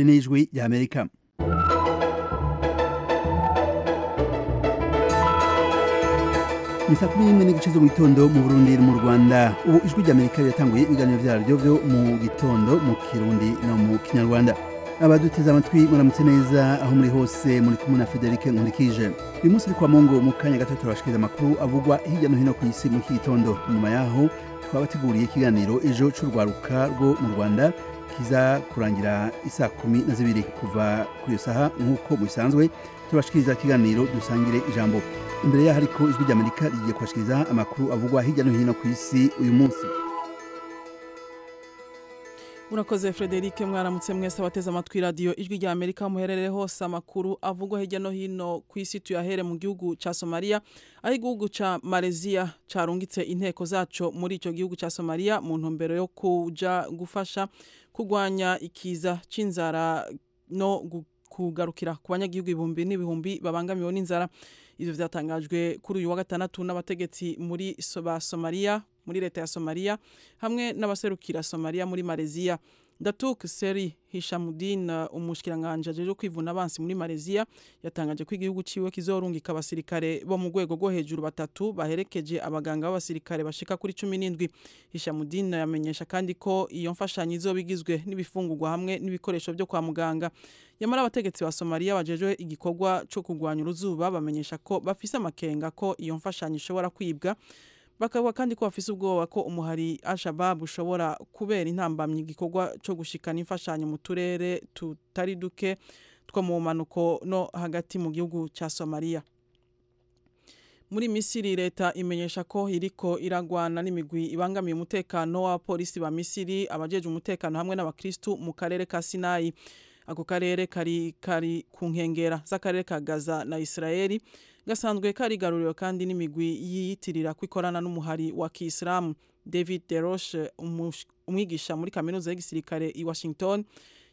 in his week ya Amerika ni saa kumi n'imwe n'igice zo mu gitondo mu burundi no mu rwanda ubu ijwi ry'amerika riratanguye ibiganiro byaryo byo mu gitondo mu kirundi no mu kinyarwanda abaduteze amatwi muramutse neza aho muri hose muri kumwe na federike nkurikije uyu munsi uri kwa mungu mu kanya gato turabashikiriza amakuru avugwa hirya no hino ku isi muri iki gitondo nyuma yaho twabateguriye ikiganiro ejo c'urwaruka rwo mu rwanda kiza kurangira isaa kumi na zibiri kuva kuri iyo saha nk'uko bisanzwe turabashikiriza ikiganiro dusangire ijambo imbere yaho ariko ijwi ry'amerika rigiye kubashikiriza amakuru avugwa hirya no hino ku isi uyu munsi murakoze frederic mwaramutse mwese abateze amatwi radiyo ijwi rya amerika muherere hose amakuru avugwa hirya no hino ku isi tuyahere mu gihugu cya somaliya aho igihugu cya mareziya cyarungitse inteko zaco muri icyo gihugu cya somaliya mu ntumbero yo kuja gufasha kurwanya ikiza c'inzara no kugarukira ku banyagihugu ibihumbi n'ibihumbi babangamiwe n'inzara ivyo vyatangajwe kuri uyu wa gatandatu n'abategetsi muri ba somaliya muri leta ya somaliya hamwe n'abaserukira somaliya muri mareziya datuk seri hishamudin umushikiranganje ajejwe kwivuna abansi muri mareziya yatangaje ko igihugu ciwe kizorungika abasirikare bo mu rwego rwo hejuru batatu baherekeje abaganga b'abasirikare bashika kuri cumi n'indwi hishamudin yamenyesha kandi ko iyo mfashanyo izoba igizwe n'ibifungurwa hamwe n'ibikoresho vyo kwa muganga nyamara abategetsi ba somaliya bajejwe igikorwa co kurwanya uruzuba bamenyesha ko bafise amakenga ko iyo mfashanyo ishobora kwibwa bakavuga kandi ko bafise ubwoba ko umuhari Al-Shabaab ushobora kubera intambamyi igikorwa co gushikana imfashanyo mu turere tutari duke two mu manuko no hagati mu gihugu ca Somalia muri misiri leta imenyesha ko iriko iragwana n'imigwi ibangamiye umutekano w'abapolisi ba misiri abajeje umutekano hamwe n'abakristu mu karere ka sinayi ako karere kari kari ku nkengera z'akarere ka gaza na israeli gasanzwe karigaruriwe kandi n'imigwi yiyitirira kwikorana n'umuhari wa kisilamu david deroshe umwigisha muri kaminuza y'igisirikare i washington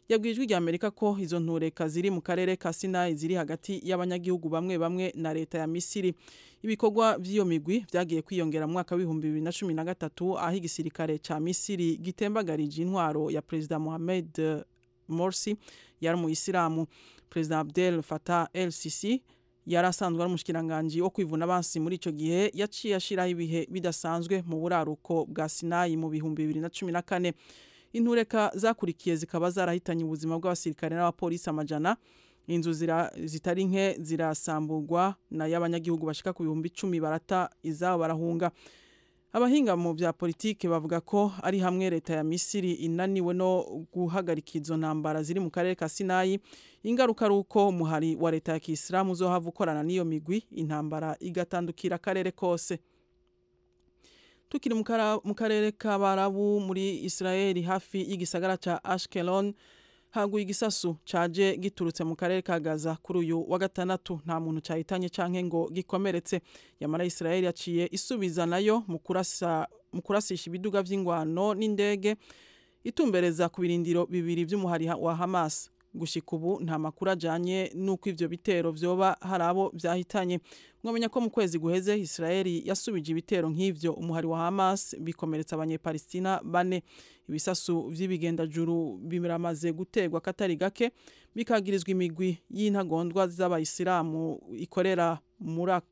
yabwiye ijwi ry'amerika ko izo ntureka ziri mu karere ka sinayi ziri hagati y'abanyagihugu bamwe bamwe na leta ya misiri ibikorwa by'iyo migwi byagiye kwiyongera mu mwaka w'ibihumbi bibiri na cumi na gatatu aho igisirikare ca misiri gitembagarije intwaro ya perezida mohamed morsi yari umuyisilamu perezida abdel fatah el sisi yari asanzwe ari umushyikiranganji wo kwivuna abansi muri icyo gihe yaciye ashyiraho ibihe bidasanzwe mu buraruko bwa sinayi mu bihumbi bibiri na cumi na kane intureka zakurikiye zikaba zarahitanye ubuzima bw'abasirikare n'abapolisi amajana inzu zitari nke zirasamburwa na y'abanyagihugu bashika ku bihumbi icumi barata izabo barahunga abahinga mu bya politike bavuga ko ari hamwe leta ya misiri inaniwe no guhagarika izo ntambara ziri mu karere ka sinayi ingaruka ari uko umuhari wa leta ya kisilamu uzohava ukorana n'iyo migwi intambara igatandukira akarere kose tukiri mu karere k'abarabu muri israeli hafi y'igisagara cya ashkelon haguye igisasu caje giturutse mu karere ka Gaza kuri uyu wa gatandatu nta muntu cahitanye canke ngo gikomeretse yamara Israeli yaciye isubiza nayo mu kurasa mu kurasisha ibiduga vy'ingwano n'indege itumbereza ku birindiro bibiri vy'umuhari wa Hamas gushika ubu nta makuru ajanye n'uko ivyo bitero vyoba hari abo vyahitanye mwamenya ko mu kwezi guheze Israeli yasubije ibitero nk'ivyo umuhari wa Hamas bikomeretsa abanyepalestina bane ibisasu vy'ibigendajuru biramaze gutegwa katari gake bikagirizwa imigwi y'intagondwa z'abayisilamu ikorera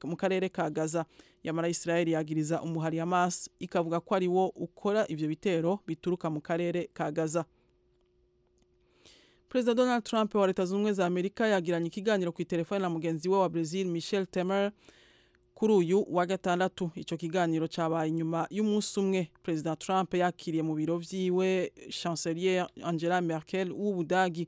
mu karere ka Gaza yamara Israeli yagiriza umuhari Hamas ikavuga ko ari wo ukora ivyo bitero bituruka mu karere ka Gaza Perezida Donald Trump wa Leta Zunze za Amerika yagiranye ikiganiro ku telefone na mugenzi we wa Brazil Michel Temer kuri uyu wa gatandatu ico kiganiro cabaye inyuma y'umunsi umwe Perezida Trump yakiriye mu biro vyiwe Chancelier Angela Merkel w'Ubudagi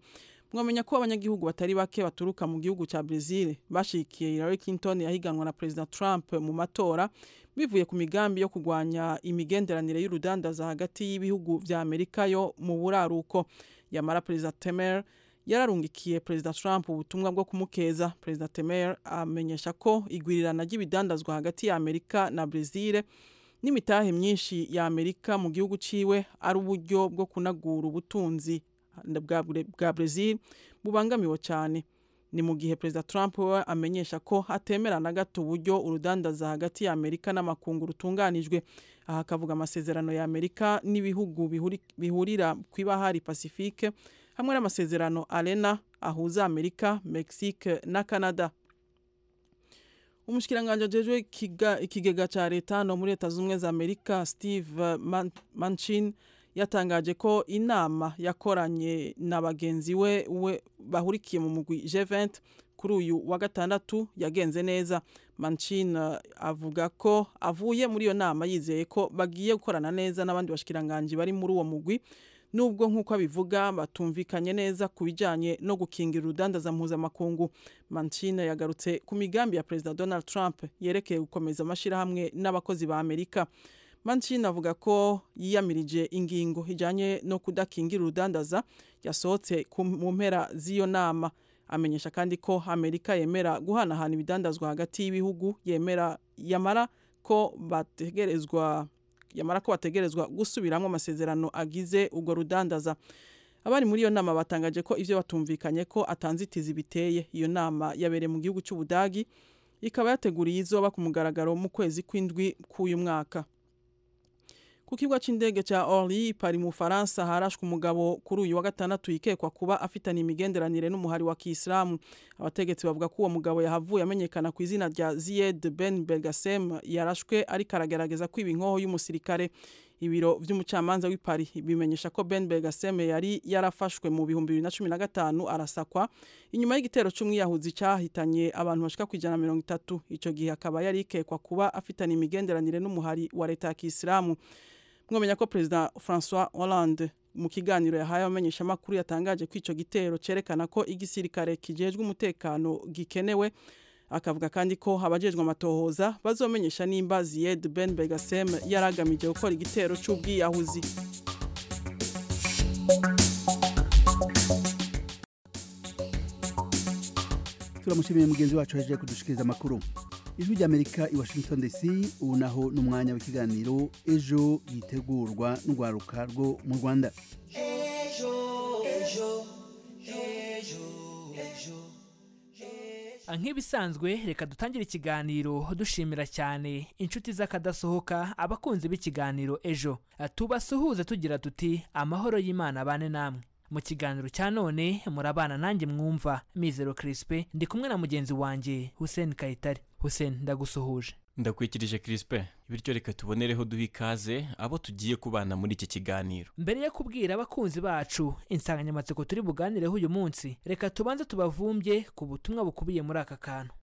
mwamenya ko abanyagihugu batari bake baturuka mu gihugu ca Brazil bashikiye Hillary Clinton yahiganwa na Perezida Trump mu matora bivuye ku migambi yo kugwanya imigenderanire y'urudandaza hagati y'ibihugu vya Amerika yo mu buraruko yamara perezida temer yararungikiye perezida trump ubutumwa bwo kumukeza perezida temer amenyesha ko igwirirana ry'ibidandazwa hagati ya amerika na brezil n'imitahe myinshi ya amerika mu gihugu ciwe ari uburyo bwo kunagura ubutunzi bwa brezil bubangamiwe cyane ni mu gihe perezida trump we amenyesha ko atemera na gato uburyo urudandaza hagati ya amerika n'amakungu rutunganijwe aha akavuga amasezerano ya amerika n'ibihugu bihurira ku ibahari pacifique hamwe n'amasezerano arena ahuza amerika mexique na canada umushyikiranganje jejwe ikigega cya leta no muri leta z'ubumwe za amerika steve Man- manchin yatangaje ko inama yakoranye na bagenzi we we bahurikiye mu mugwi G20 kuri uyu wa gatandatu yagenze neza manchin eh, avuga ko avuye muri iyo nama yizeye ko bagiye gukorana neza n'abandi bashikiranganji bari muri uwo mugwi nubwo nk'uko abivuga batumvikanye neza ku bijyanye no gukingira urudandaza mpuzamakungu mancina yagarutse ku migambi ya perezida donald trump yerekeye gukomeza amashyirahamwe n'abakozi ba amerika mancina avuga ko yiyamirije ingingo ijyanye no kudakingira urudandaza yasohotse ku- mu mpera z'iyo nama amenyesha kandi ko amerika yemera guhanahana ibidandazwa hagati y'ibihugu yemera yamara ko bategerezwa yamara ko bategerezwa gusubiramo amasezerano agize urwo rudandaza abari muri iyo nama batangaje ko ibyo batumvikanye ko atanzitizi biteye iyo nama yabereye mu gihugu cy'ubudagi ikaba yateguriye izoba ku mugaragaro mu kwezi kw'indwi k'uyu mwaka ku kibuga cy'indege cya Orly pari mu Faransa harashwe umugabo kuri uyu wa gatandatu yikekwa kuba afitanye imigenderanire n'umuhari wa Kisilamu abategetsi bavuga ko uwo mugabo yahavuye amenyekana ku izina rya Zied Ben Belgasem yarashwe ariko aragerageza kwiba inkoho y'umusirikare ibiro by'umucamanza w'i Paris bimenyesha ko Ben Belgasem yari yarafashwe mu bihumbi bibiri na cumi na gatanu arasakwa inyuma y'igitero cy'umwiyahuzi cyahitanye abantu bashika ku ijana na mirongo itatu icyo gihe akaba yari yikekwa kuba afitanye imigenderanire n'umuhari wa leta ya Kisilamu mwamenya ko perezida francois hollande mu kiganiro yahaye abamenyeshamakuru yatangaje ko icyo gitero cyerekana ko igisirikare kijejwe umutekano gikenewe akavuga kandi ko abajejwe amatohoza bazomenyesha nimba ziyed ben begasem yari agamije gukora igitero cy'ubwiyahuzi turamushimiye mugenzi wacu yaje kudushikiriza amakuru ijwi ry'amerika i washington dc ubu naho ni umwanya w'ikiganiro ejo yitegurwa n'urwaruka rwo mu rwanda nk'ibisanzwe reka dutangire ikiganiro dushimira cyane inshuti z'akadasohoka abakunzi b'ikiganiro ejo tubasuhuze tugira tuti amahoro y'imana abane namwe mu kiganiro cya none murabana nanjye mwumva mizero kirispe ndi kumwe na mugenzi wanjye hussein kayitare hussein ndagusuhuje ndakwikirije Crispin bityo reka tubonereho duha ikaze abo tugiye kubana muri iki kiganiro mbere yo kubwira abakunzi bacu insanganyamatsiko turi buganireho uyu munsi reka tubanze tubavumbye ku butumwa bukubiye muri aka kantu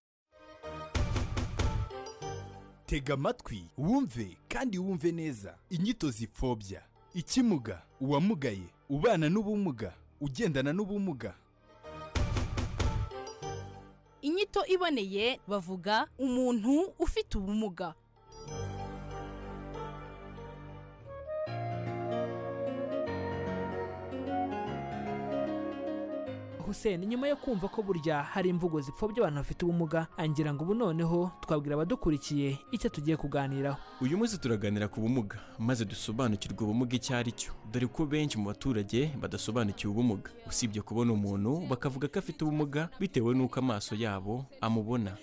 tega amatwi wumve kandi wumve neza inyito zipfobya ikimuga uwamugaye ubana n'ubumuga ugendana n'ubumuga inyito iboneye bavuga umuntu ufite ubumuga Hussein nyuma yo kumva ko burya hari imvugo zipfobya abantu bafite ubumuga angira ngo ubu noneho twabwira abadukurikiye icyo tugiye kuganiraho uyu munsi turaganira ku bumuga maze dusobanukirwe ubumuga icyo ari cyo dore ko benshi mu baturage badasobanukiwe ubumuga usibye kubona umuntu bakavuga ko afite ubumuga bitewe n'uko amaso yabo amubona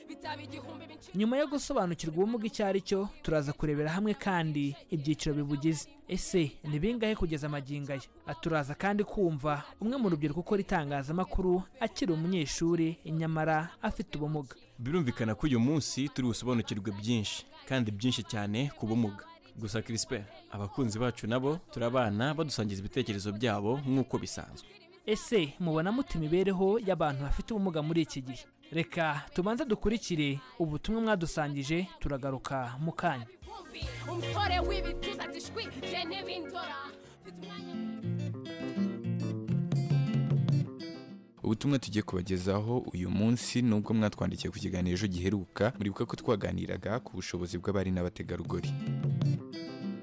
nyuma yo gusobanukirwa ubumuga icyo ari cyo turaza kurebera hamwe kandi ibyiciro bibugize ese ni bingahe kugeza amagingo aya Ah, turaza kandi kumva umwe mu rubyiruko ukora itangazamakuru akiri umunyeshuri nyamara afite ubumuga birumvikana ko uyu munsi turi busobanukirwe byinshi kandi byinshi cyane ku bumuga gusa Crispin abakunzi bacu nabo turabana badusangiza ibitekerezo byabo nk'uko bisanzwe ese mubona mute imibereho y'abantu bafite ubumuga muri iki gihe reka tubanze dukurikire ubutumwa mwadusangije turagaruka mu kanya umutore w'ibituza dushwi je n'ibindora mfite umwanya ubutumwa tugiye kubagezaho uyu munsi nubwo mwatwandikiye ku kiganiro ejo giheruka muribuka ko twaganiraga ku bushobozi bw'abari n'abategarugori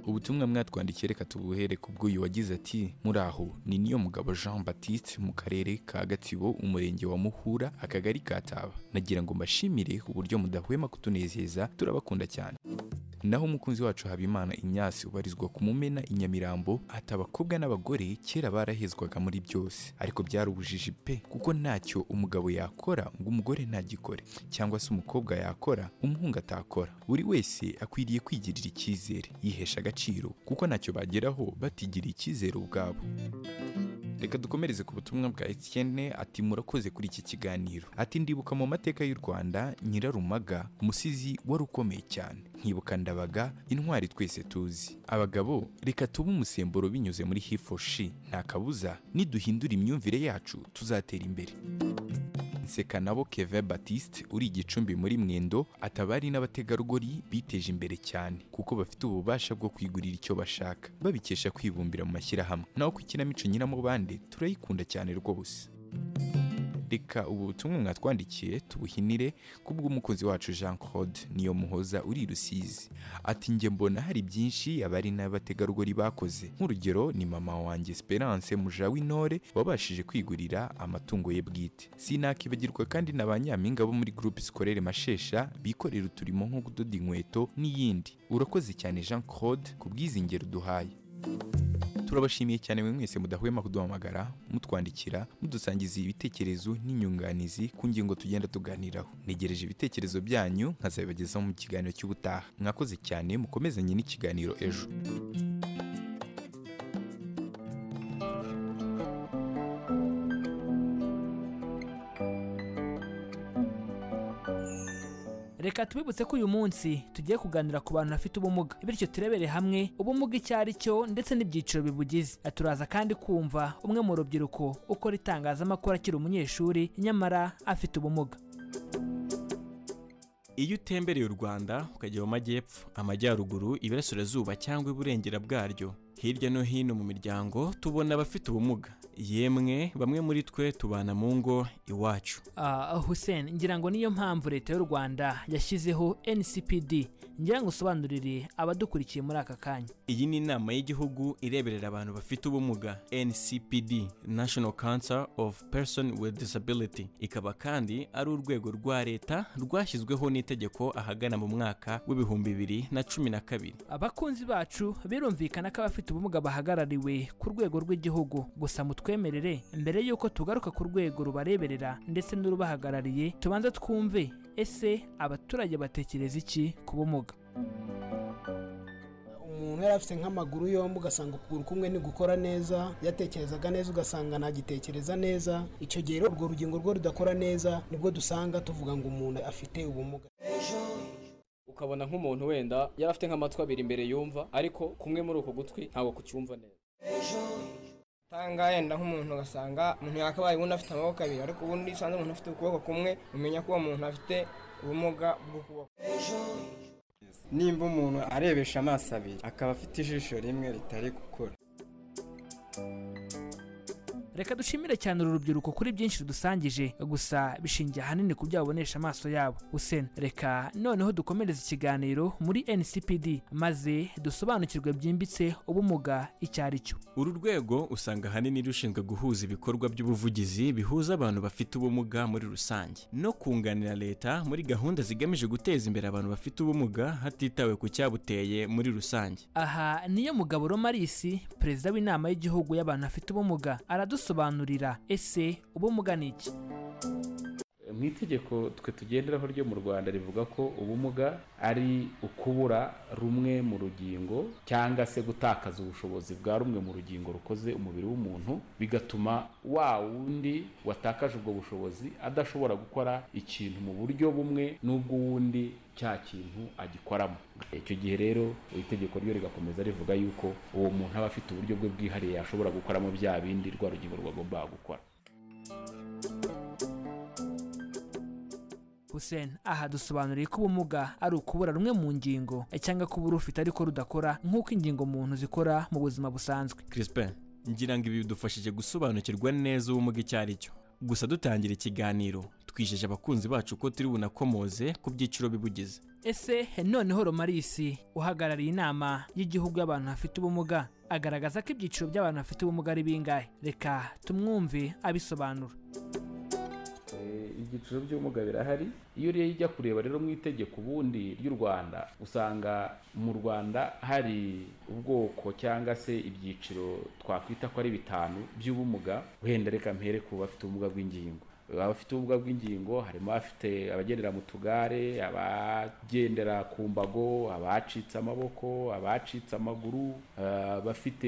ubutumwa mwatwandikiye reka tubuhere ku bw'uyu wagize ati muraho ni niyo mugabo jean baptiste mu karere ka gatsibo umurenge wa muhura akagari ka taba nagira ngo mbashimire uburyo mudahwema kutunezeza turabakunda cyane naho umukunzi wacu habimana inyasi ubarizwa ku mumena i nyamirambo ati abakobwa n'abagore kera barahezwaga muri byose ariko byari ubujiji pe kuko ntacyo umugabo yakora ngo umugore ntagikore cyangwa se umukobwa yakora umuhungu atakora buri wese akwiriye kwigirira icyizere yihesha agaciro kuko ntacyo bageraho batigiriye icyizere ubwabo reka dukomereze ku butumwa bwa Etienne ati murakoze kuri iki kiganiro ati ndibuka mu mateka y'u Rwanda Nyirarumaga umusizi wari ukomeye cyane nkibuka ndabaga intwari twese tuzi abagabo reka tube umusemburo binyuze muri hifoshi nta kabuza niduhindura imyumvire yacu tuzatera imbere nseka nabo Kevin Baptiste uri igicumbi muri Mwendo atabari n'abategarugori biteje imbere cyane kuko bafite ububasha bwo kwigurira icyo bashaka babikesha kwibumbira mu mashyirahamwe naho ku ikinamico nyiramubande turayikunda cyane rwose reka ubu butumwa mwatwandikiye tubuhinire kubw'umukozi wacu Jean Claude niyo muhoza uri i Rusizi ati njye mbona hari byinshi abari n'abategarugori bakoze nk'urugero ni mama wanjye Esperance Mujawintore wabashije kwigurira amatungo ye bwite sinakibagirwa kandi na ba nyampinga bo muri groupe scolaire Mashesha bikorera uturimo nko kudoda inkweto n'iyindi urakoze cyane Jean Claude ku bw'izi ngero duhaye turabashimiye cyane mwe mwese mudahwema kuduhamagara mutwandikira mudusangiza ibitekerezo n'inyunganizi ku ngingo tugenda tuganiraho ntegereje ibitekerezo byanyu nkazabibagezaho mu kiganiro cy'ubutaha mwakoze cyane mukomezanye n'ikiganiro ejo reka tubibutse ko uyu munsi tugiye kuganira ku bantu bafite ubumuga bityo turebere hamwe ubumuga icyo ari cyo ndetse n'ibyiciro bibugize turaza kandi kumva umwe mu rubyiruko ukora itangazamakuru akiri umunyeshuri nyamara afite ubumuga iyo utembereye u rwanda ukajya mu majyepfo amajyaruguru iburasirazuba cyangwa iburengera bwaryo hirya no hino mu miryango tubona abafite ubumuga yemwe bamwe muri twe tubana mu ngo iwacu Ah, hussein ngira ngo niyo mpamvu leta y'u rwanda yashyizeho ncpd ngira ngo usobanurire abadukurikiye muri aka kanya iyi ni inama y'igihugu ireberera abantu bafite ubumuga ncpd national council of person with disability ikaba kandi ari urwego rwa leta rwashyizweho n'itegeko ahagana mu mwaka w'ibihumbi bibiri na cumi na kabiri abakunzi bacu birumvikana ko abafite ubumuga bahagarariwe ku rwego rw'igihugu gusa mutwemerere mbere y'uko tugaruka ku rwego rubareberera ndetse n'urubahagarariye tubanza twumve ese abaturage batekereza iki ku bumuga umuntu yari afite nk'amaguru yombi ugasanga ukuguru kumwe ntigukora neza yatekerezaga neza ugasanga ntagitekereza neza icyo gihe rero urwo rugingo rwe rudakora neza nibwo dusanga tuvuga ngo umuntu afite ubumuga ukabona nk'umuntu wenda yari afite nk'amatwi abiri imbere yumva ariko kumwe muri uko gutwi ntabwo kucyumva neza usanga yenda nk'umuntu ugasanga umuntu yakabaye ubundi afite amaboko abiri ariko ubundi iyo usanze umuntu afite ukuboko kumwe umenya ko uwo muntu afite ubumuga bw'ukuboko nimba umuntu arebesha amaso abiri akaba afite ijisho rimwe ritari gukora reka dushimire cyane uru rubyiruko kuri byinshi rudusangije gusa bishingiye ahanini ku byo babonesha amaso yabo usena reka noneho dukomereze ikiganiro muri ncpd maze dusobanukirwe byimbitse ubumuga icyo ari cyo uru rwego usanga ahanini rushinzwe guhuza ibikorwa by'ubuvugizi bihuza abantu bafite ubumuga muri rusange no kunganira leta muri gahunda zigamije guteza imbere abantu bafite ubumuga hatitawe ku cyabuteye muri rusange aha niyo mugabo romarisi perezida w'inama y'igihugu y'abantu bafite ubumuga aradusobanurira ese ubumuga ni iki mu itegeko twe tugenderaho ryo mu rwanda rivuga ko ubumuga ari ukubura rumwe mu rugingo cyangwa se gutakaza ubushobozi bwa rumwe mu rugingo rukoze umubiri w'umuntu bigatuma wa wundi watakaje ubwo bushobozi adashobora gukora ikintu mu buryo bumwe n'ubw'uwundi cya kintu agikoramo icyo gihe rero iri tegeko ryo rigakomeza rivuga yuko uwo muntu aba afite uburyo bwe bwihariye ashobora gukoramo bya bindi rwa rugingo rwagombaga gukora hussein aha dusobanuriye ko ubumuga ari ukubura rumwe mu ngingo cyangwa kubura ufite ariko rudakora nk'uko ingingo muntu zikora mu buzima busanzwe crispin ngira ngo ibi bidufashije gusobanukirwa neza ubumuga icyo ari cyo gusa dutangira ikiganiro twijeje abakunzi bacu ko turi bunakomoze ku byiciro bibugize ese noneho romarisi uhagarariye inama y'igihugu y'abantu bafite ubumuga agaragaza ko ibyiciro by'abantu bafite ubumuga ari bingahe reka tumwumve abisobanura Eh, ibyiciro by'ubumuga birahari iyo uriye ijya kureba rero mu itegeko ubundi ry'u rwanda usanga mu rwanda hari ubwoko cyangwa se ibyiciro twakwita ko ari bitanu by'ubumuga wenda reka mpere ku bafite ubumuga bw'ingingo abafite ubumuga bw'ingingo harimo abafite abagendera mu tugare abagendera ku mbago abacitse amaboko abacitse amaguru abafite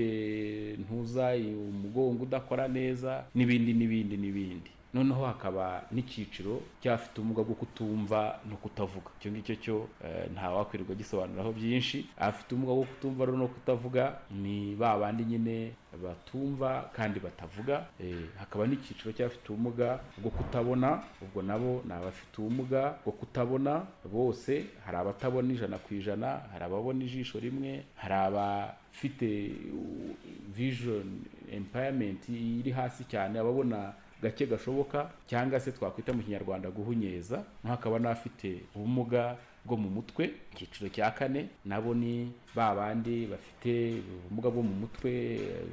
ntuza umugongo udakora neza n'ibindi n'ibindi n'ibindi noneho hakaba n'icyiciro cy'abafite ubumuga bwo kutumva no kutavuga icyo ngicyo cyo eh, ntawakwirirwa gisobanuraho byinshi abafite ubumuga bwo kutumva rero no kutavuga ni ba bandi nyine batumva kandi batavuga eh, hakaba n'icyiciro cy'abafite ubumuga bwo kutabona ubwo nabo ni abafite ubumuga bwo kutabona bose hari abatabona ijana ku ijana hari ababona ijisho rimwe hari abafite uh, vision impairment iri hasi cyane ababona gake gashoboka cyangwa se twakwita mu kinyarwanda guhunyeza hakaba n'abafite ubumuga bwo mu mutwe icyiciro cya kane nabo ni ba bandi bafite ubumuga bwo mu mutwe eh,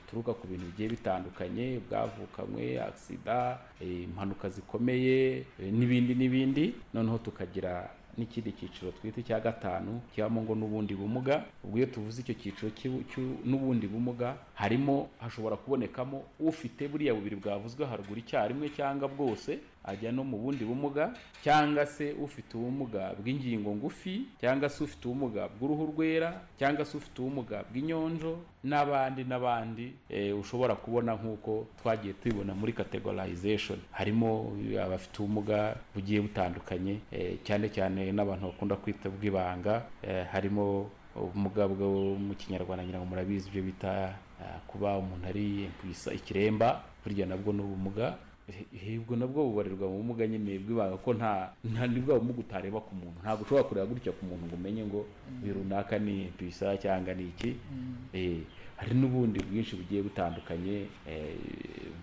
buturuka ku bintu bigiye bitandukanye bwavukanywe agisida eh, impanuka zikomeye eh, n'ibindi n'ibindi noneho tukagira n'ikindi cyiciro twita icya gatanu kibamo ngo n'ubundi bumuga ubwo iyo tuvuze icyo cyiciro cy'u- cy'u- n'ubundi bumuga harimo hashobora kubonekamo ufite buriya bubiri bwavuzwe haruguru icyarimwe cyangwa bwose ajya no mu bundi bumuga cyangwa se ufite ubumuga bw'ingingo ngufi cyangwa se ufite ubumuga bw'uruhu rwera cyangwa se ufite ubumuga bw'inyonjo n'abandi n'abandi eh, ushobora kubona nk'uko twagiye tubibona muri categorization harimo eh, abafite ubumuga bugiye butandukanye eh, cyane cyane n'abantu bakunda kwita bw'ibanga eh, harimo ubumuga bwo mu kinyarwanda ngira ngo murabizi ibyo bita eh, kuba umuntu ari impwisa- ikiremba burya nabwo ni ubumuga hibwo nabwo bubarirwa mu bumuga nyine bw'ibanga ko nta nta ni bwa bumuga utareba ku muntu ntabwo ushobora kureba gutya ku muntu ngo umenye ngo uyu runaka ni bisa cyangwa ni iki Eh, hari n'ubundi bwinshi bugiye butandukanye eh,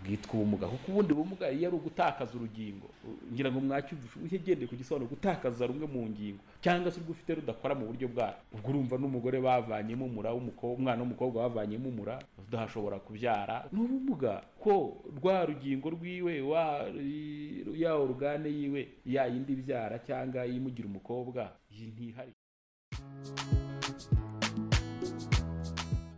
bwitwa ubumuga kuko ubundi bumuga iyo ari ugutakaza urugingo u- ngira ngo mwacyumvishe ugendeye ku gisobanuro gutakaza rumwe mu ngingo cyangwa se urwo ufite rudakora mu buryo bwayo ubwo urumva n'umugore bavanyemo umura w'umukobwa umwana w'umukobwa bavanyemo umura udashobora kubyara ni ubumuga ko rwa rugingo rwiwe wa ya orugane yiwe ya yindi ibyara cyangwa imugira umukobwa iyi ntihari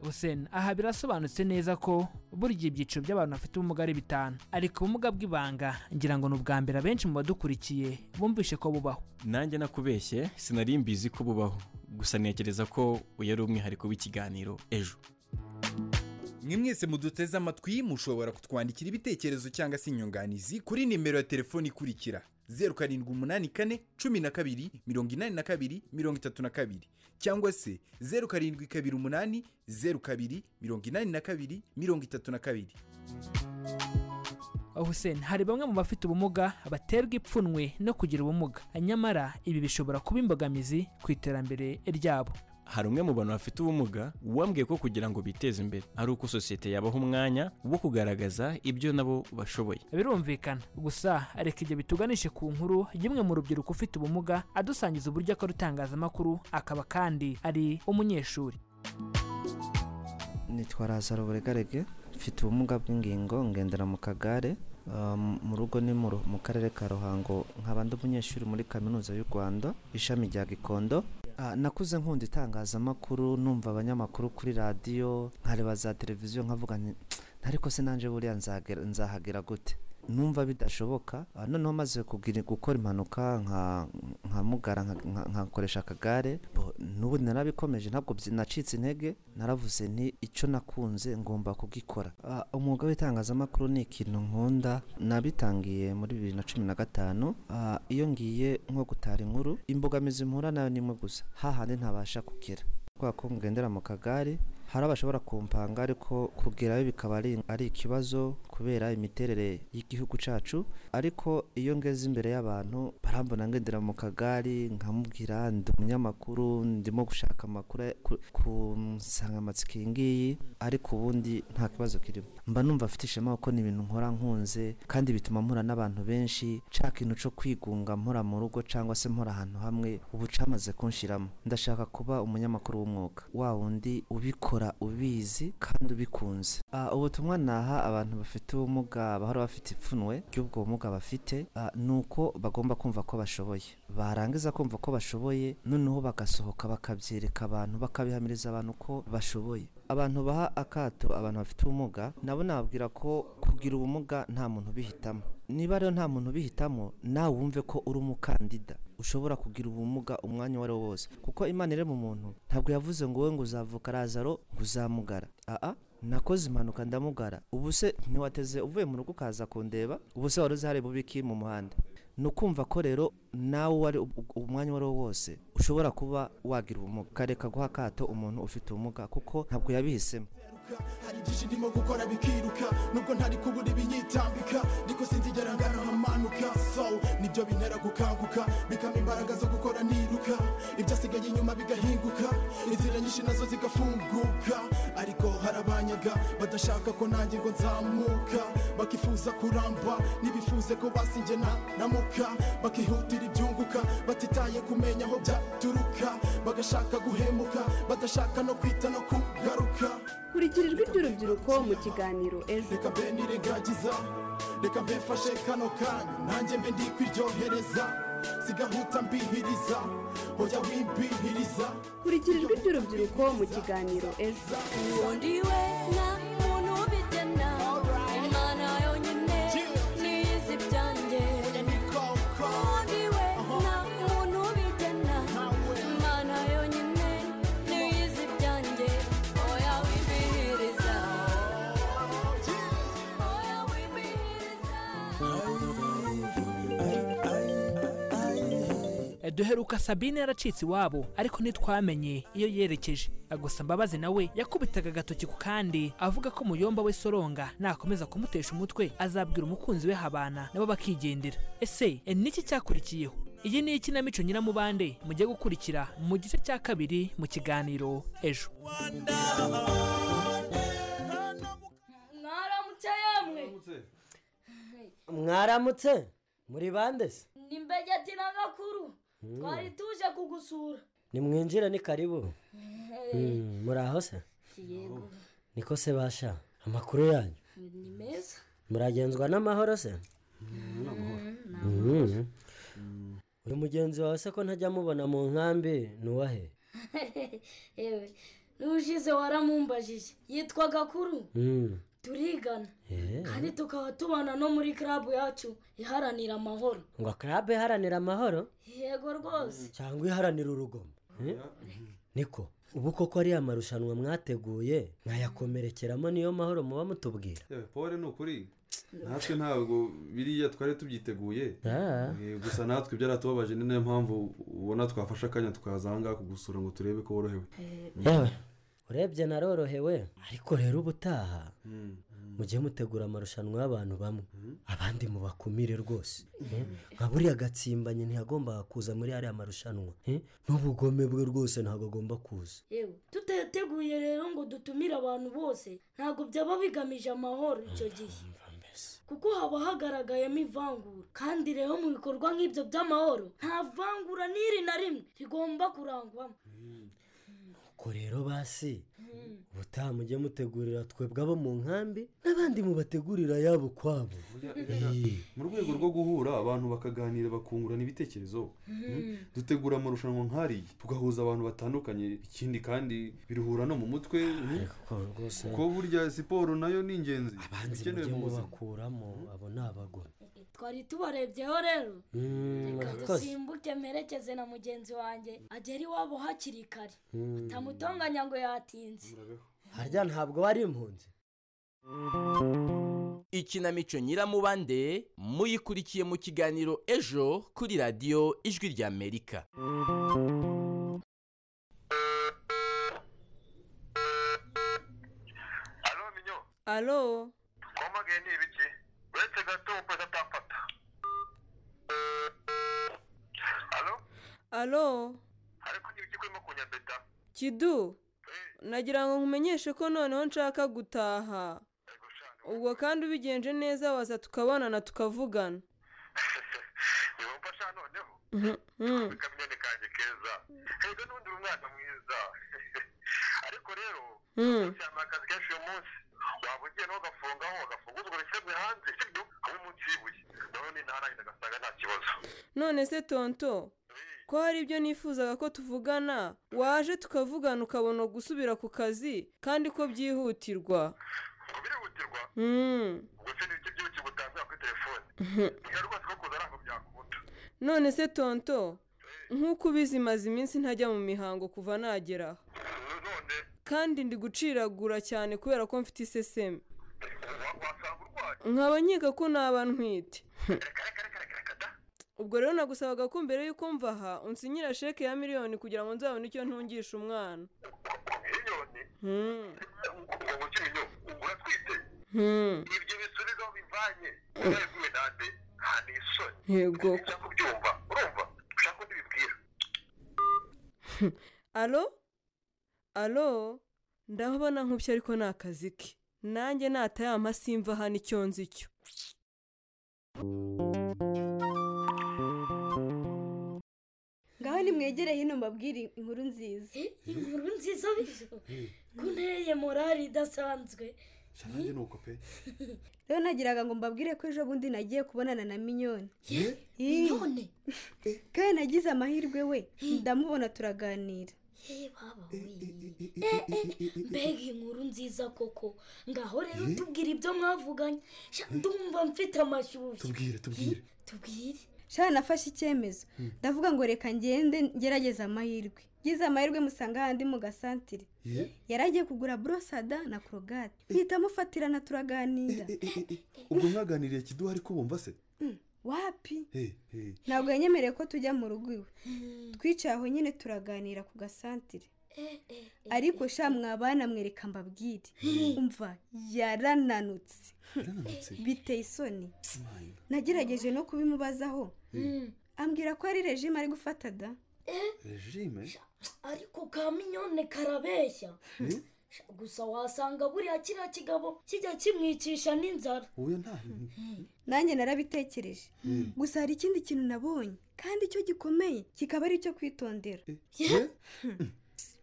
Hussein aha birasobanutse neza ko burya ibyiciro by'abantu bafite ubumuga ari bitanu ariko ubumuga bw'ibanga ngira ngo ni ubwa mbere abenshi mu badukurikiye bumvishe ko bubaho nanjye nakubeshye sinari mbizi ko bubaho gusa ntekereza ko uyu ari umwihariko w'ikiganiro ejo mwe mwese muduteze amatwi mushobora kutwandikira ibitekerezo cyangwa se inyunganizi kuri nimero ya telefoni ikurikira zeru karindwi umunani kane cumi na kabiri mirongo inani na kabiri mirongo itatu na kabiri cyangwa se zeru karindwi kabiri umunani zeru kabiri mirongo inani na kabiri mirongo itatu na kabiri Hussein hari bamwe mu bafite ubumuga baterwa ipfunwe no kugira ubumuga nyamara ibi bishobora kuba imbogamizi ku iterambere ryabo hari umwe mu bantu bafite ubumuga wambwiye ko kugira ngo biteze imbere ari uko sosiyete yabaha umwanya wo kugaragaza ibyo nabo bashoboye birumvikana gusa reka ibyo bituganishe ku nkuru y'umwe mu rubyiruko ufite ubumuga adusangiza uburyo akora itangazamakuru akaba kandi ari umunyeshuri nitwa razaro buregarege mfite ubumuga bw'ingingo ngendera mu kagare Ah, m- mu rugo ni mu Ru- mu karere ka ruhango nkaba ndi umunyeshuri muri kaminuza y'u rwanda ishami rya gikondo Ah, nakuze nkunda itangazamakuru numva abanyamakuru kuri radiyo nkareba za televiziyo nkavuga nti, "Tsk, ariko se nanjye buriya nzagera- nzahagera gute numva bidashoboka Ah, noneho maze kubwira gukora impanuka nka- nkamugara nka- nka- nkakoresha akagare bo, n'ubu narabikomeje ntabwo byi- nacitse intege naravuze nti icyo nakunze ngomba kugikora Ah, umwuga w'itangazamakuru ni ikintu nkunda nabitangiye muri bibiri na cumi na gatanu Ah, iyo ngiye nko gutara inkuru imbogamizi mpura nayo nimwe gusa hahandi ntabasha kugera kubera ko mugendera mu kagare hari abashobora kumpanga ariko kugerayo bikaba ari ari ikibazo kubera imiterere y'igihugu cyacu ariko iyo ngeze imbere y'abantu barambona ngendera mu kagari nkamubwira ndi umunyamakuru ndimo gushaka amakuru ya- ku- ku nsanganyamatsiko iyi ngiyi ariko ubundi nta kibazo kirimo mba numva afite ishema kuko ni ibintu nkora nkunze kandi bituma mpura n'abantu benshi nshaka ikintu cyo kwigunga mpora mu rugo cyangwa se mpora ahantu hamwe ubu cyamaze kunshiramo ndashaka kuba umunyamakuru w'umwuga wa wundi ubikora ubizi kandi ubikunze Ah, ubutumwa naha abantu bafite ubumuga bahora bafite ipfunwe ry'ubwo bumuga bafite ah, ni uko bagomba kumva ko bashoboye barangiza kumva ko bashoboye noneho bagasohoka bakabyereka abantu bakabihamiriza abantu ko bashoboye abantu baha akato abantu bafite ubumuga nabo nababwira ko kugira ubumuga nta muntu ubihitamo niba rero nta muntu ubihitamo nawe wumve ko uri umukandida ushobora kugira ubumuga umwanya uwo ari wo wose kuko imana irema umuntu ntabwo yavuze ngo wowe ngo uzavuka razaro ngo uzamugara aa nakoze impanuka ndamugara ubu se ntiwateze uvuye mu rugo ukaza kundeba ubu se wari uzi hari bubiki mu muhanda ni ukumva ko rero nawe wari umwanya uwo ari wo wose ushobora kuba wagira ubumuga ukareka guha akato umuntu ufite ubumuga kuko ntabwo yabihisemo hari byinshi ndimo gukora bikiruka nubwo ntari kubura ibinyitambika ariko sinzigera ngana hamanuka so nibyo bintera gukanguka bikama imbaraga zo gukora niruka ibyo asigaye inyuma bigahinguka inzira nyinshi nazo zigafunguka ariko hari abanyaga badashaka ko nanjye ngo nzamuka bakifuza kuramba ntibifuze ko basinjye namuka bakihutira ibyunguka batitaye kumenya aho byaturuka bagashaka guhemuka badashaka no kwita no kugaruka kurikira ijwi ry'urubyiruko mu kiganiro ejo reka mbe nirengagiza reka mbe mfashe kano kanya nanjye mbe ndi kwiryohereza sigahuta mbihiriza hoya wimbihiriza kurikira ijwi ry'urubyiruko mu kiganiro ejo uwo ndiwe nta muntu ubigena imana yonyine niyizi ibyanjye uwo ndiwe nta muntu ubigena imana yonyine niyizi ibyanjye oya wibihiriza oya Eh, duheruka sabine yaracitse iwabo ariko ntitwamenye iyo yerekeje Eh, gusa mbabazi nawe yakubitaga agatoki ku kandi avuga ko muyomba we soronga nakomeza kumutesha umutwe azabwira umukunzi we habana nabo bakigendera ese eh, niki cyakurikiyeho iyi ni ikinamico nyiramubande mujye gukurikira mu gice cya kabiri mu kiganiro ejo mwaramutse yemwe mwaramutse muri bande se ni mbegeti na gakuru twari tuje kugusura nimwinjire ni karibu Eh, Mm, muraho se yego niko se basha amakuru yanyu ni meza muragenzwa n'amahoro se Mm. uyu mugenzi wawe se ko ntajya amubona mu nkambi ni uwahe yewe n'ushize waramumbajije yitwa gakuru Mm. turigana Eh. kandi tukaba tubana no muri karabu yacu iharanira amahoro ngo karabe iharanira amahoro yego rwose cyangwa iharanira urugomo Eh? niko ubu koko ariya marushanwa mwateguye mwayakomerekeramo niyo mahoro muba mutubwira yewe pole ni ukuri natwe ntabwo biriya twari tubyiteguye Ah. Eh, gusa natwe byaratubabaje ni nayo mpamvu ubona twafashe akanya tukaza aha ngaha kugusura ngo turebe ko worohewe yewe urebye narorohewe ariko rero ubutaha mujye mutegura amarushanwa y'abantu bamwe abandi mubakumire rwose Eh, nka buriya gatsimbanyi ntiyagombaga kuza muri ariya marushanwa Eh, n'ubugome bwe rwose ntabwo agomba kuza yewe tutateguye rero ngo dutumire abantu bose ntabwo byaba bigamije amahoro icyo gihe kuko haba hagaragayemo ivangura kandi rero mu bikorwa nk'ibyo by'amahoro nta vangura n'iri na rimwe rigomba kurangwamo ko rero basi ubutaha mujye mutegurira twebwe abo mu nkambi n'abandi mubategurira yabo kwabo mu rwego rwo guhura abantu bakaganira bakungurana ibitekerezo Mm. dutegura amarushanwa nk'ariya tugahuza abantu batandukanye ikindi kandi biruhura no mu mutwe mm. rwose kuko burya siporo nayo ni ingenzi abanzi ikenewe mujye mu buzima mubakuramo abo ni abagome twari tubarebyeho rero Mm, reka murakoze. dusimbuke mperekeze na mugenzi wanjye agera iwabo hakiri kare Mm. tamutonganya ngo yatinze harya ntabwo wari impunzi ikinamico nyiramubande muyikurikiye mu kiganiro ejo kuri radiyo ijwi ry'amerika alo twamaganiye ni ibiki uretse gato ukoze atamfata alo ariko ni ibiki kurimo kunyambeta kidu nagira ngo nkumenyeshe ko noneho nshaka gutaha ubwo kandi ubigenje neza waza tukabonana tukavugana yumva sha noneho Mhm, mhm. akamenyane kanjye keza heza n'ubundi uri umwana mwiza ariko rero Mhm. cyane akazi kenshi uyu munsi waba ugiye nawe ugafungaho agafunguza ugasebwe hanze sibyo aho munsi y'ibuye noneho ni ntarangiza agasanga nta kibazo none se tonto ko hari ibyo nifuzaga ko tuvugana waje tukavugana ukabona gusubira ku kazi kandi ko byihutirwa ngo birihutirwa Mhm. ubwo se ni iki by'ibiki gutangira kuri telefone none se tonto nk'uko ubizi maze iminsi ntajya mu mihango kuva nagera aha kandi ndi guciragura cyane kubera ko mfite iseseme nkaba nkeka ko naba ntwite ubwo rero nagusabaga ko mbere y'uko mva aha unsinyira sheke ya miliyoni kugira ngo nzabone icyo ntungisha umwana Hmm. Hmm. yego alo alo ndabona nk'ubyo ariko ni akazi ke nanjye natayama simva hano icyo nzi cyo ngaho nimwegere hino mbabwire inkuru nziza inkuru nziza bizo ko nteye morali idasanzwe nanjye ni uko pe rero nagiraga ngo mbabwire ko ejo bundi nagiye kubonana na minyoni minyoni kandi nagize amahirwe we ndamubona turaganira Eh, baba we. Eh, eh, mbega inkuru nziza koko ngaho rero tubwire ibyo mwavuganye Sha, ndumva mfite amashyushyu tubwire tubwire tubwire shana nafashe icyemezo Hmm. ndavuga ngo reka ngende ngerageze amahirwe ngize amahirwe musanga ahandi mu gasantire ye yari agiye kugura borosada na korogate mpita amufatirana turaganira ubwo mwaganiriye kiduha ariko bumva se Hmm, wapi he he ntabwo yanyemereye ko tujya mu rugo iwe twicaye aho nyine turaganira ku gasantire ariko sha mwabana mwereka mbabwire umva yarananutse yarananutse biteye isoni nagerageje no kubimubazaho Hmm. ambwira ko ari regime ari gufata da regime ariko ka minyone karabeshya gusa wasanga buriya kiriya kigabo kijya kimwicisha n'inzara uyu nta nanjye narabitekereje gusa hari ikindi kintu nabonye kandi icyo gikomeye kikaba ari icyo kwitondera ye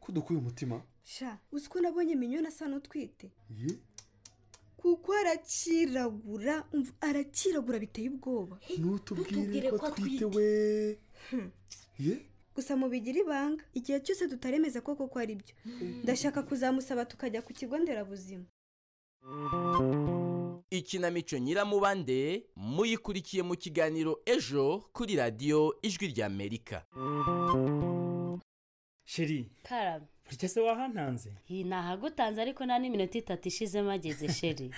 ko dukuye umutima sha uzi ko nabonye minyoni asa n'utwite ye kuko arakiragura umva, arakiragura biteye ubwoba ntutubwire ko twite we ye gusa mubigire ibanga igihe cyose tutaremeza ko koko ari byo ndashaka kuzamusaba tukajya ku kigo nderabuzima ikinamico nyiramubande muyikurikiye mu kiganiro ejo kuri radiyo ijwi ry'amerika sheri karame burya se wahantanze iyi nahagutanze ariko nta n'iminota itatu ishizemo ageze sheri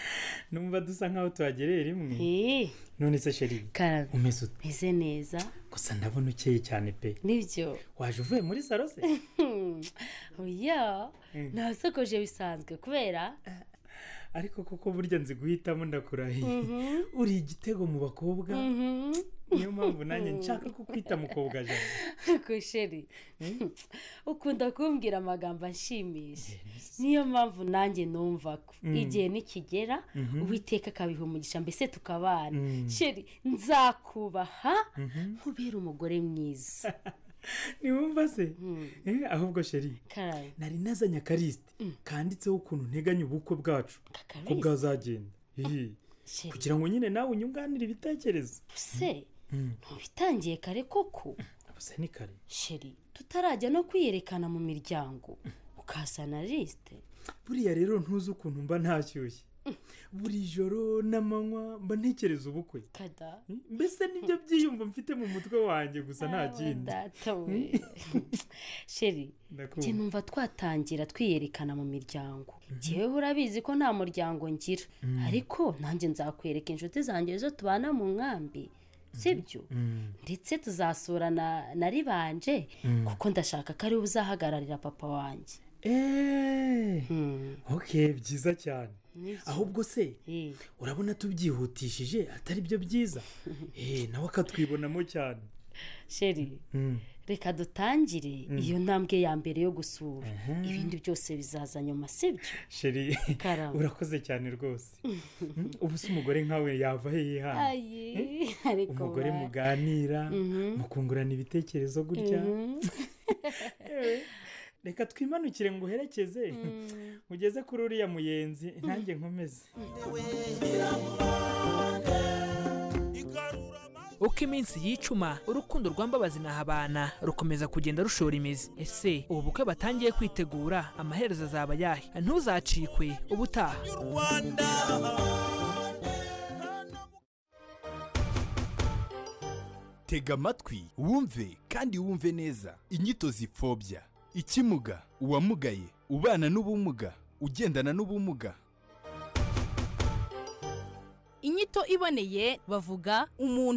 numva dusa nkaho tuhagereye rimwe none se sheri karame umeze ute meze neza gusa ndabona ukeye cyane pe nibyo waje uvuye muri saro se oya Mm. nasokoje bisanzwe kubera ariko kuko burya nzi guhitamo ndakurahiye Mhm. uri igitego mu bakobwa Mhm. niyo mpamvu nanjye nshaka kukwita mukobwa jana Ariko sheri ukunda kumbwira amagambo anshimisha niyo mpamvu nanjye numva ko Mm. igihe nikigera Mhm. uwiteka akabiha umugisha mbese tukabana Mm. sheri nzakubaha nkubera umugore mwiza ntiwumva se Eh, ahubwo sheri karayi nari nazanye akarisite kanditseho ukuntu nteganya ubukwe bwacu ko bwazagenda Ihi. kugira ngo nyine nawe unyunganire ibitekerezo se Mm. ntubitangiye kare koko gusa ni kare sheri tutarajya no kwiyerekana mu miryango ukazana lisite buriya rero ntuzi ukuntu mba ntashyushye buri joro n'amanywa mba ntekereza ubukwe kada mbese nibyo byiyumvo mfite mu mutwe wanjye gusa nta kindi data we sheri Ndakumva. njye numva twatangira twiyerekana mu miryango njyewe urabizi ko nta muryango ngira Mm. ariko nanjye nzakwereka inshuti zanjye zo tubana mu nkambi sibyo ndetse tuzasura na na ribanje Mm. kuko ndashaka ko ariwe uzahagararira papa wanjye eee ok byiza cyane Nibyo. ahubwo se urabona tubyihutishije atari byo byiza eee nawe akatwibonamo cyane sheri Mm. reka dutangire Mm. iyo ntambwe ya mbere yo gusura ibindi byose bizaza nyuma sibyo sheri Karamba. urakoze cyane rwose Mm, ubu se umugore nkawe yava he yihana ayi ariko umugore ba- muganira Mhm. mukungurana ibitekerezo gutya Mhm. Ewe, reka twimanukire ngo uherekeze ugeze kuri uriya muyenzi ntange nkomeze uko iminsi yicuma urukundo rwambabazi nahabana rukomeza kugenda rushora imizi ese ubu bukwe batangiye kwitegura amaherezo azaba ayahe ntuzacikwe ubutaha tega amatwi wumve kandi wumve neza inyito zipfobya ikimuga uwamugaye ubana n'ubumuga ugendana n'ubumuga inyito iboneye bavuga umuntu